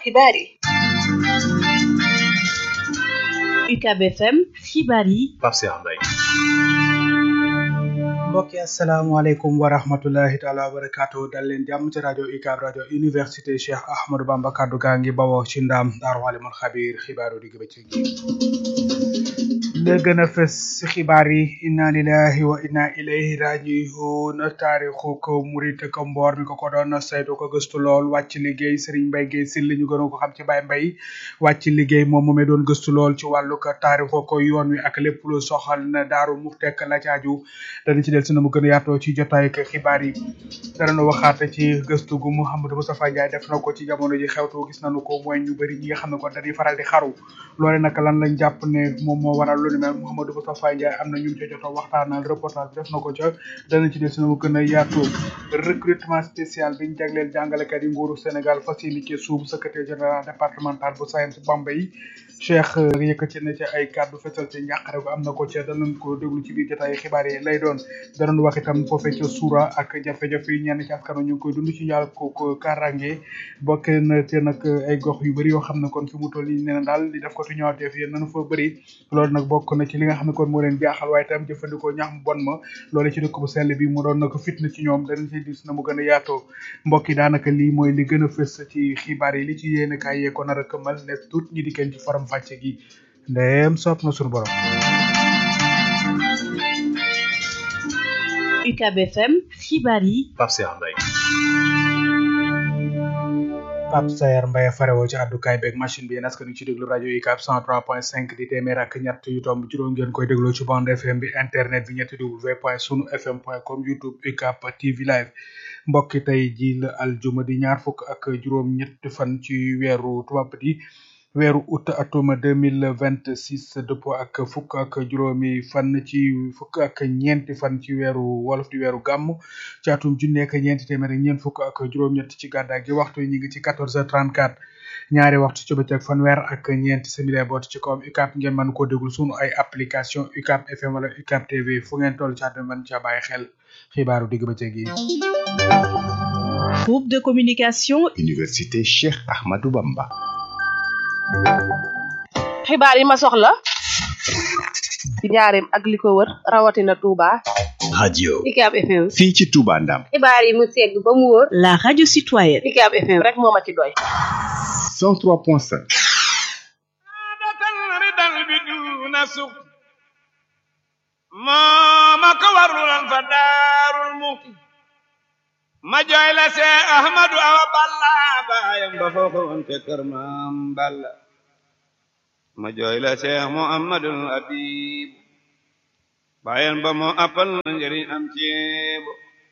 xibaar yi UCAB FM xibaar yi Pape Cheikh Mbaye mbokki asalaamaaleykum wa rahmatullahi taala wa barakaatu dal leen jàmm ci rajo UCAB rajo université Cheikh Ahmadou Bamba kaddu gaa ngi bawoo ci ndaam daaru alimul xabiir xibaaru digg bëccëg gi la gën a fës ci xibaar yi inna lillahi wa inna ilayhi rajiun taarixu ko murit ko mboor mi ko ko doon saytu ko gëstu lool wàcc liggéey Serigne Mbaye Guèye Syll ñu gën ko xam ci Baye Mbaye wàcc liggéey moom moomee doon gëstu lool ci wàllu ko taarixu ko yoon wi ak lépp lu soxal na daaru muxtek la caaju dana ci del si na mu gën a yaatoo ci jotaay ak xibaar yi danañu waxaat ci gëstu gu Mouhamadou Moustapha Ndiaye def na ko ci jamono ji xewtu gis nañu ko mooy ñu bëri ñi nga xam ne ko dañuy faral di xaru loole nag lan lañ jàpp ne moom moo waral lu ni mel Mouhamadou Moustapha Ndiaye am na ñu ca jot a waxtaanal reportage def na ko ca dana ci del si na mu gën a yaatoo recrutement spécial biñ jagleel jàngalekat yi nguuru Sénégal fas yéene ci suub secrétaire général départemental bu SAEMS Bambey Cheikh yëkkati na ci ay kàddu fesal ci njàqare gu am na ko ca danañ ko déglu ci biir jotaay xibaar yi lay doon danañ wax itam foofee ca suura ak jafe-jafe yi ñenn ci askan ñu ngi koy dund ci yàlla ko ko karange bokk na te nag ay gox yu bëri yoo xam ne kon fi mu toll nii nee na daal di def ko tu ñëwaatee fi nañu fa bëri loolu nag bokk na ci li nga xam ne kon moo leen jaaxal waaye itam jëfandikoo ñax mu bon ma loolu ci dëkk bu sell bi mu doon na ko fitna ci ñoom danañ ci dis na mu gën a yaatoo mbokk yi daanaka lii mooy li gën a fës ci xibaar yi li ci yéen kaay yee ko nar a këmal ne tuut ñi di kenn ci faram fàcce gi ndeem sopp na suñu borom UCAB FM xibaar yi Pape Cheikh Mbaye Pape Sayer Mbaye farewoo ci àddukaay beeg machine bi yéen askan wi ci déglu rajo UCAB 103.5 di téeméer ak ñett yu tomb juróom ngeen koy dégloo ci bande FM bi internet bi ñetti w point sunu fm point com youtube UCAB TV live mbokki tey ji la aljuma di ñaar fukk ak juróom ñetti fan ci weeru tubaab di weeru août atum deux mille vingt six dëppoo ak fukk ak juróomi fan ci fukk ak ñeenti fan ci weeru wolof di weeru gàmm ci atum junni ak ñeenti téeméer ak ñeent fukk ak juróom-ñett ci gàddaay gi waxtu yi ñu ngi ci quatorze heures trente quatre ñaari waxtu ci bëccëg fanweer ak ñeenti simili boot ci kawam UCAB ngeen mën koo déglu sunu ay application UCAB FM wala UCAB TV fu ngeen toll ci àdduna mën ca bàyyi xel xibaaru digg bëccëg yi. groupe de communication Université Cheikh Ahmadou Bamba. xibaar yi ma soxla ci njaareem ak li ko wër rawatina Touba. radio UCAB FM. fii ci Touba Ndam. xibaar yi mu segg ba mu wóor. la radio citoyenne UCAB FM rek moo ma ci doy. 103.5. mooma ko warulan fa daarul muxti ma jooy la see ahmadu awa balla baayam ba foo ko woon te kër maam balla ma jooy la see muhammadul habib baayam ba moo appal na njëriñ am ceebo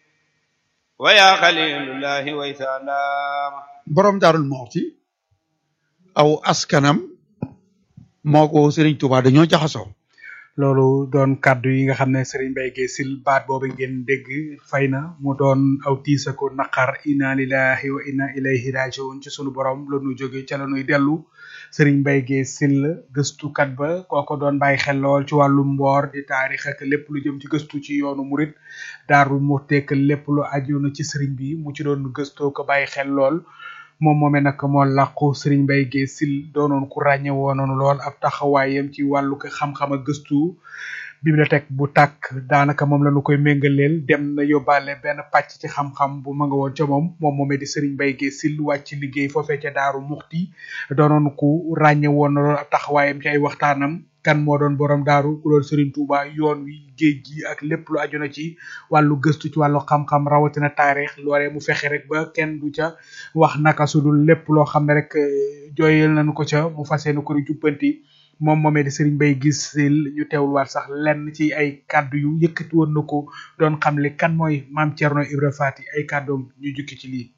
waya xalilullahi way saalaama borom daarul moxti aw askanam moo ko Serigne Touba dañoo jaxasoo loolu doon kàddu yi nga xam ne Serigne Mbaye Guèye Syll baat boobu ngeen dégg fay na mu doon aw tiisa ko naqar inna lillahi wa inna ilayhi rajiun ci sunu borom la nu jóge ca la nuy dellu Serigne Mbaye Guèye Syll gëstukat ba kooko doon bàyyi xel lool ci wàllu mboor di taarix ak lépp lu jëm ci gëstu ci yoonu murit daaru mu tekk lépp lu aju na ci Serigne bi mu ci doon gëstoo ko bàyyi xel lool moom moomee nag moo làqu Serigne Mbaye Guèye Syll doonoon ku ràññe woonoon lool ab taxawaayam ci wàllu ko xam-xam ak gëstu bibliothèque bu tàkk daanaka moom la ñu koy méngaleel dem na yóbbaale benn pàcc ci xam-xam bu ma nga woon ca moom moom moomee di Serigne Mbaye Guèye Syll wàcc liggéey foofee ca Daaru Muxti doonoon ku ràññe woon lool ab taxawaayam ci ay waxtaanam kan moo doon borom daaru ku doon Serigne Touba yoon wi géej gi ak lépp lu aju na ci wàllu gëstu ci wàllu xam-xam rawatina taarix loolee mu fexe rek ba kenn du ca wax naka su dul lépp loo xam ne rek jooyal nañu ko ca mu fas yéene ko di jubbanti moom moomee di Serigne Mbaye Guèye Syll ñu teewul waat sax lenn ci ay kàddu yu yëkkati woon na ko doon xamle kan mooy maam Thierno Ibra Fati ay kàddoom ñu jukki ci lii.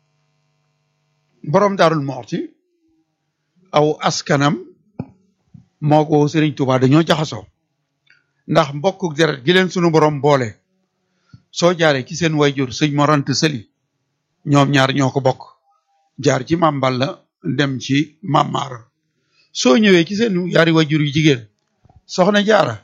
borom daarul moxti aw askanam moo ko Serigne Touba dañoo jaxasoo ndax mbokku deret gi leen sunu borom boole soo jaaree ci seen wayjur sëñ Morant Sëli ñoom ñaar ñoo ko bokk jaar ci maam Balla dem ci maam Maara soo ñëwee ci seen yaari wayjur yu jigéen soxna jaara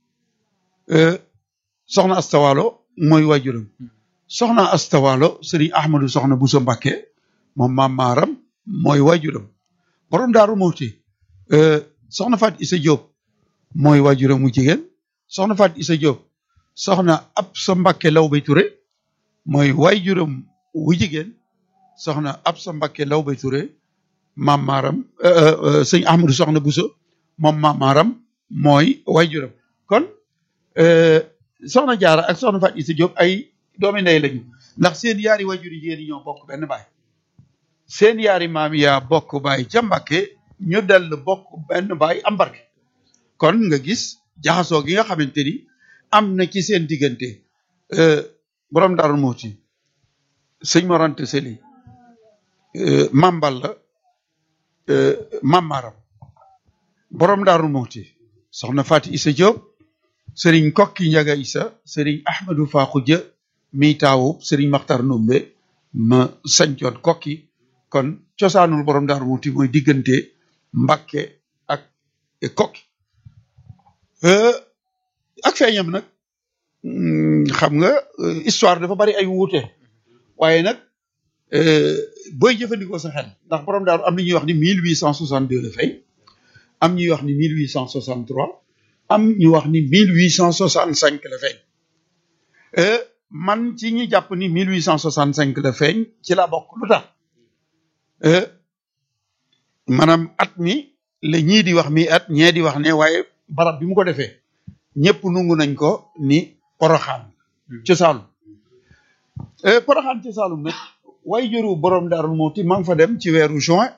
soxna astawalo mooy wayjuram soxna astawalo sëriñ Ahmadu soxna Buso Mbàkke moom maam Maaram mooy wayjuram borom daaru Mouti euh, soxna Fat Issa Diop mooy waajuram mu jigéen soxna Fat Issa Diop soxna Absa Mbakke Lawbe Touré mooy waajuram wu jigéen soxna Absa Mbakke Lawbe Touré maam maaram euh, euh, sëñ Ahmadou soxna Bousso moom maam maaram mooy waajuram kon euh, soxna Jaara ak soxna Fat Issa Diop ay doomi ndey lañu ndax seen yaari waajur yi jigéen yi ñoo bokk benn baay seen yaari maam yaa bokk baay ca Mbàkke ñu dell bokk benn baay am barke kon nga gis jaxasoo gi nga xamante ni am na ci seen diggante euh, borom Daaru Muxti sëñ Morante Seli euh, mambal la euh, mamaram borom Daaru Muxti soxna Fati Issa Diop sëriñ Kokki Njaga Issa sëriñ Ahmadou Fakhuja mi taawub sëriñ Maxtar Numbe ma sañcoon Kokki kon cosaanul borom Daaru Muxti mooy diggante Mbàkke ak Kokki Euh, ak feeñam nag mm, xam nga euh, histoire dafa bari ay wuute waaye nag euh, booy jëfandikoo sa xel ndax borom daaru am na ñuy wax ni 1862 la feeñ am ñuy wax ni 1863 am ñu wax ni 1865 la feeñ Euh, man ci ñi jàpp ni 1865 la feeñ ci la bokk lu tax Euh, maanaam at mi la ñii di wax mi at ñee di wax ne waaye barab bi mu ko defee ñëpp nungu nañ ko ni poroxaan ci Saalum Euh, poroxaan ci Saalum nag way jëru borom Daaru Muxti maa ngi fa dem ci weeru juin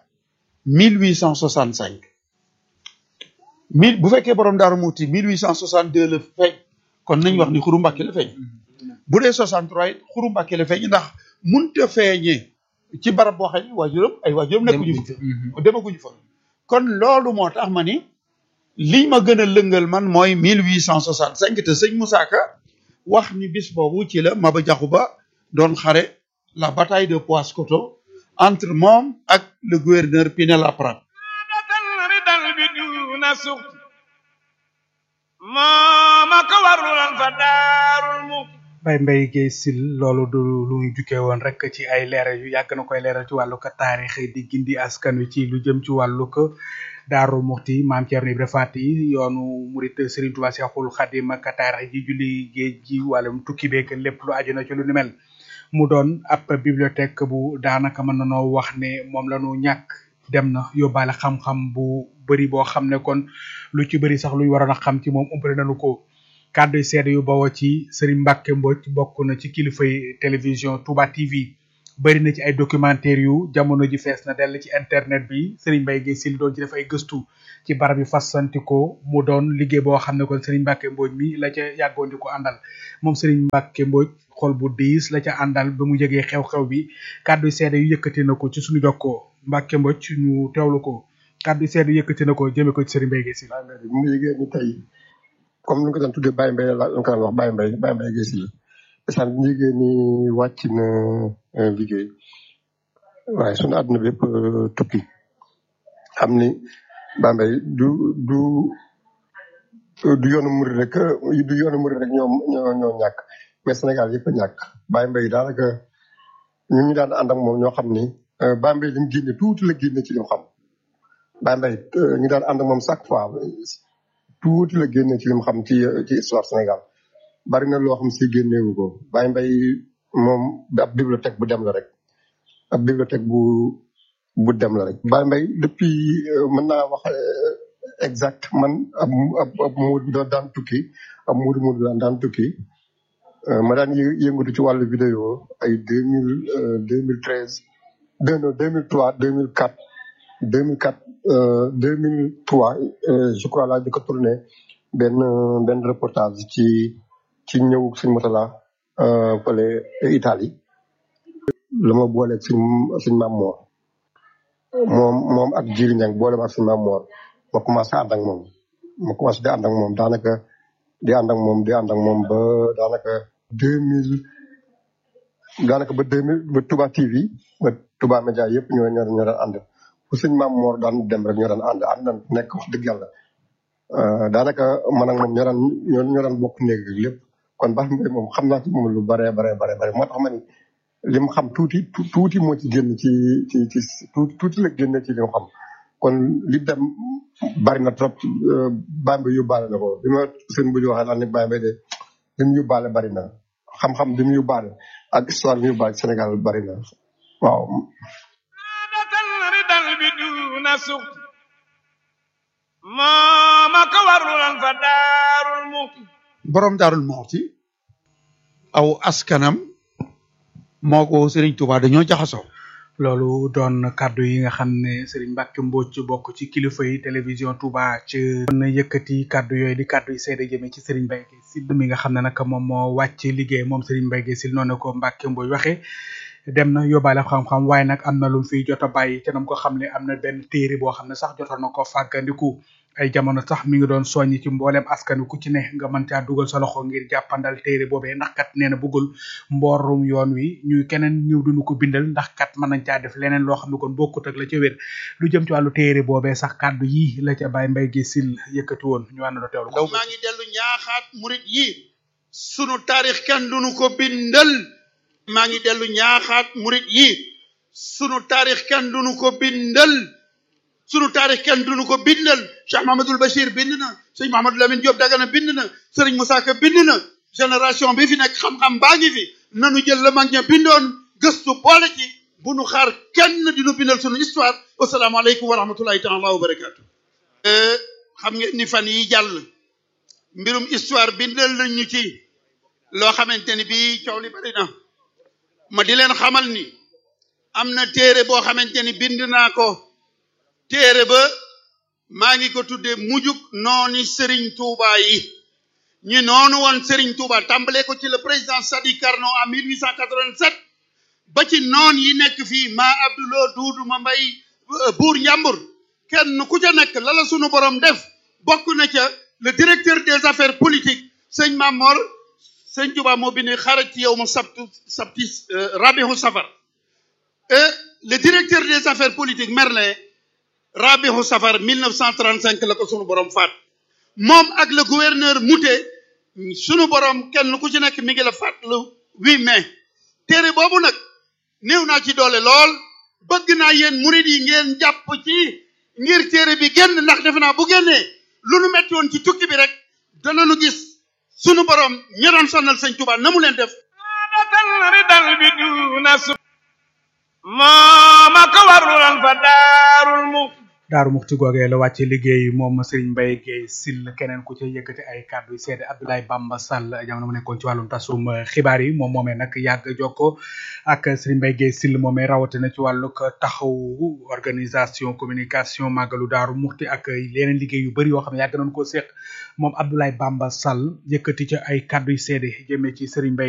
1865 mille bu fekkee borom Daaru Muxti 1862 la feeñ kon nañ wax ni xuru Mbàkke la feeñ bu dee 63 it xuru Mbàkke la feeñ ndax munta feeñee ci barab boo xam ne waajuram ay waajuram nekkuñu fa demaguñu fa kon loolu moo tax ma ni li ma gën a lëngal man mooy 1865 te sëñ Moussa Ka wax ni bis boobu ci la Maba Jaxu Ba doon xare la bataille de Paoskoto entre moom ak le gouverneur Pinet-Laprade dal ridal bi duna suq mooma ko warulan fa daarul muxti Baye Mbaye Guèye Sil loolu du lu ñu jukkee woon rek ci ay leeral yu yàgg na koy leeral ci wàllu ko taarix di gindi askan wi ci lu jëm ci wàllu ko Daaru Muxti maam Thierno Ibra Fati yoonu murit Serigne Touba Cheikhoul Khadim ak taarix ji julli géej gi wàllum tukki beeg lépp lu aju na ci lu ni mel mu doon ab bibliothèque bu daanaka mën na noo wax ne moom la ñu ñàkk dem na yóbbaale xam-xam bu bëri boo xam ne kon lu ci bëri sax luy waroon a xam ci moom umpale nañu ko kàddu yu seede yu bawoo ci Serigne Mbacke Mbodj bokk na ci kilifay télévision Touba TV bëri na ci ay documentaire yu jamono ji fees na dell ci internet bi Serigne Mbaye Guèye Sil doon ci def ay gëstu ci barab yu fasantikoo mu doon liggéey boo xam ne kon Serigne Mbacke Mbodj mi la ca yàggoon di ko àndal moom Serigne Mbacke Mbodj xol bu diis la ca àndal ba mu yëgee xew-xew bi kàddu yu seede yu yëkkati na ko ci suñu jokkoo Mbacke Mbodj ñu teewlu ko kàddu yu seede yu yëkkati na ko jëme ko ci Serigne Mbaye Guèye Sil Baye Mbaye bi mu yëgee ni tey comme ni ñu ko daan tuddee Baye Mbaye la ñu ko daan wax Baye Mbaye Baye Mbaye Guèye Sil isaan bi ñu yëgee ni wàcc na euh, liggéey waaye sunu àdduna bi yëpp euh, tukki xam ni Baye Mbaye du du du yoonu murid rek euh, du yoonu murid rek ñoom ñoo ñoo ñàkk mais Sénégal yëpp a ñàkk Baye Mbaye daanaka ñu ñu daan ànd ak moom ñoo xam ni euh, Baye Mbaye li mu génne tuuti la génne ci li mu xam Baye Mbaye euh, ñu daan ànd ak moom chaque fois tuuti la génne ci li mu xam ci ci histoire Sénégal bari na loo xam si génnewu ko Baye Mbaye moom ab bibliothèque bu dem la rek ab bibliothèque bu bu dem la rek Baye Mbaye depuis euh, mën naa wax euh, exact man ab ab ab muud da daan tukki ab muud muud daan daan tukki euh, ma daan yë- yëngatu ci wàllu vidéo ay deux mille deux mille treize deux non deux mille trois deux mille quatre deux mille quatre deux mille trois je crois laa di ko tourné benn benn reportage ci ci ñëw suñ motala fële Italie la ma booleeg suñ suñ maam moor moom moom ak Jiri Ñang boole ma ak suñ maam moor ma commencé ànd ak moom ma commencé di ànd ak moom daanaka di ànd ak moom di ànd ak moom ba daanaka deux mille daanaka ba deux mille ba Touba TV ba Touba Média yëpp ñoo ñoo ñoo daan ànd fu suñ maam moor daan dem rek ñoo daan ànd ànd na nekk wax dëgg yàlla Euh, daanaka man ak moom ñoo daan ñoo ñoo daan bokk néeg ak lépp kon Baye Mbaye moom xam naa ci moom lu bare bare bare bare moo tax ma ni li mu xam tuuti tu- tuuti moo ci génn ci ci ci tuuti tuuti la génn ci li mu xam kon li dem bari na trop Bambey yóbbaale na ko bi ma seen bu ñu waxee daal ne Bambey de li mu yóbbaale bari na xam-xam bi mu yóbbaale ak histoire bi mu yóbbaale Sénégal bari na waaw. ridal bi duna suxt moo ma ko warulan fa daarul muxti borom daarul moxti aw askanam moo ko Serigne Touba dañoo jaxasoo loolu doon kaddu yi nga xam ne Serigne Mbacke Mbodj bokk ci kilifa yi télévision Touba ci na yëkkati kaddu yooyu di kaddu yi seede jëmee ci Serigne Mbaye Guèye Syll mi nga xam ne nag moom moo wàcc liggéey moom Serigne Mbaye Guèye Syll noonu ko Mbacke Mbodj waxee dem na yóbbaale xam-xam waaye nag am na lu mu fiy jot a bàyyi te nam ko xam ne am na benn téere boo xam ne sax jotoon na ko fàggandiku ay jamono sax mi ngi doon soññ ci mboolem askan wi ku ci ne nga mën caa dugal sa loxo ngir jàppandal téere boobee ndax kat nee na bëggul mboorum yoon wi ñuy keneen ñëw duñu ko bindal ndax kat mën nañ caa def leneen loo xam ne kon bokkut ak la ca wér lu jëm ci wàllu téere boobee sax kàddu yi la ca Baye Mbaye Guèye Syll yëkkati woon ñu ànd teewlu ko maa ngi dellu ñaaxaat murit yi sunu taarix kenn duñu ko bindal maa ngi dellu ñaaxaat murit yi sunu taarix kenn duñu ko bindal sunu taarix kenn duñu ko bindal Cheikh Mahamadul Bachir bind na sëñ Mahamadou Lamine Diop Dagana bind na sëriñ Moussa Ka bind na génération bi fi nekk xam-xam baa ngi fi nanu jël la mag ña bindoon gëstu boole ci bu nu xaar kenn dinu bindal sunu histoire wasalaamaaleykum wa rahmatullahi taala wa barakaatu xam ngeen ni fan yi jàll mbirum histoire bindal nañ ñu ci loo xamante ni bii coow li bari na ma di leen xamal ni am na téere boo xamante ni bind naa ko téere ba maa ngi ko tuddee mujug nooni Serigne Touba yi ñu noonu woon Serigne Touba tàmbalee ko ci le président Sadi Carnot en 1887 ba ci noon yi nekk fii ma Abdouloo Duudu ma mbay buur njàmbur kenn ku ca nekk lala sunu borom def bokk na ca le directeur des affaires politiques sëñ Mamor sëñ Touba moo bind xarat ci yow ma sabtu sabti rabihu safar et le directeur des affaires politiques Merlin rabihu safar 1935 la ko sunu borom faat moom ak le gouverneur Mouté sunu borom kenn ku ci nekk mi ngi la faat le 8 mai téere boobu nag néew naa ci doole lool bëgg naa yéen murid yi ngeen jàpp ci ngir téere bi génn ndax defe naa bu génnee lu nu metti woon ci tukki bi rek danañu gis sunu borom ñi doon sonnal sëñ Tuubaa na mu leen def datan ridal bi duna suxt moo ma ko warulan fa daarul muxti daaru muxti googee la wàcce liggéey moom Serigne Mbaye Guèye Syll keneen ku ca yëkkati ay kàddu yu seede Abdoulaye Bamba Sall jamono mu nekkoon ci wàllum tasum xibaar yi moom moomee nag yàgg jokko ak Serigne Mbaye Guèye Syll moomee rawatina ci wàllug taxaw organisation communication màggalu daaru muxti ak yeneen liggéey yu bëri yoo xam ne yàgg nañ koo seq moom Abdoulaye Bamba Sall yëkkati ca ay kàddu yu seede jëmee ci Serigne Mbaye